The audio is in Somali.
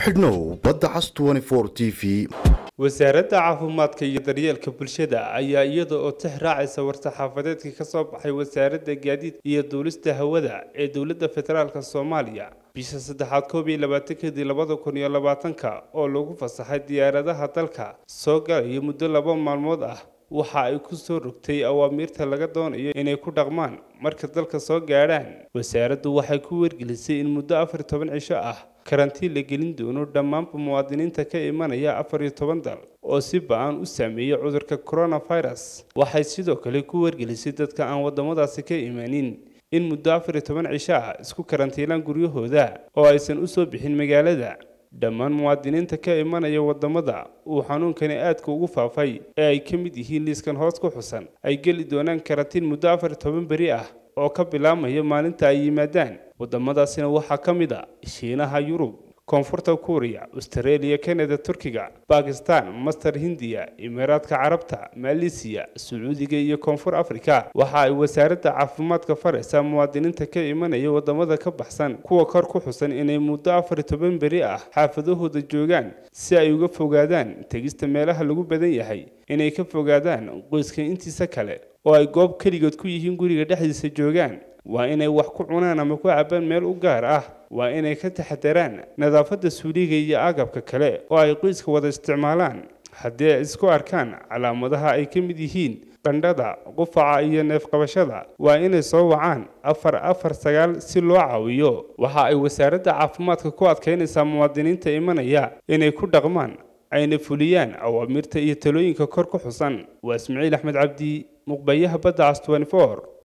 xidhnow badda cas t v wasaaradda caafimaadka iyo daryeelka bulshada ayaa iyada oo tix raacaysa war-saxaafadeedkii ka soo baxay wasaaradda gaadiidka iyo duulista hawada ee dowladda federaalk soomaaliya bisha saddexaad koob iyo labaatankadii labada kun iyo labaatanka oo lagu fasaxay diyaaradaha dalka soo galaya muddo laba maalmood ah waxa ay ku soo rogtay awaamiirta laga doonayo inay ku dhaqmaan marka dalka soo gaadhaan wasaaraddu waxay ku wargelisay in muddo afar iyo toban cisho ah karantiin la gelin doono dhammaanba muwaadiniinta ka imanaya afar iyo toban dal oo si ba-an u saameeyay cudurka coronavirus waxay sidoo kale ku wargelisay dadka aan waddamadaasi ka imanin in muddo afar iyo toban cisho ah isku karantiilaan guryahooda oo aysan u soo bixin magaalada dhammaan muwaadiniinta ka imanaya waddamada uu xanuunkani aadka ugu faafay ee ay ka mid yihiin liiskan hoos ku xusan ay geli doonaan karantiin muddo afar iyo toban beri ah oo ka bilaabmaya maalinta ay yimaadaan waddamadaasina waxaa ka mid a shiinaha yurub koonfurta kuuriya austareeliya kanada turkiga bakistan master hindiya imaaraadka carabta maleesiya sacuudiga iyo koonfur afrika waxa ay wasaaradda caafimaadka faraysaa muwaadiniinta ka imanaya waddamada ka baxsan kuwa kor ku xusan inay muddo afar iyo toban beri ah xaafadahooda joogaan si ay uga fogaadaan tegista meelaha lagu badan yahay inay ka fogaadaan qoyska intiisa kale oo ay goob keligood ku yihiin guriga dhexdiisa joogaan waa inay wax ku cunaan ama ku cabaan meel u gaar ah waa inay ka taxadaraan nadaafadda suuliga iyo agabka kale oo ay qoyska wada isticmaalaan haddii ay isku arkaan calaamadaha ay ka mid yihiin qandhada qufaca iyo neefqabashada waa inay soo wacaan afar afar sagaal si loo caawiyo waxa ay wasaaradda caafimaadka ku adkaynaysaa muwaadiniinta imanaya inay ku dhaqmaan ayna fuliyaan awaamiirta iyo talooyinka kor ku xusan waa ismaciil axmed cabdi muqbayaha badda cas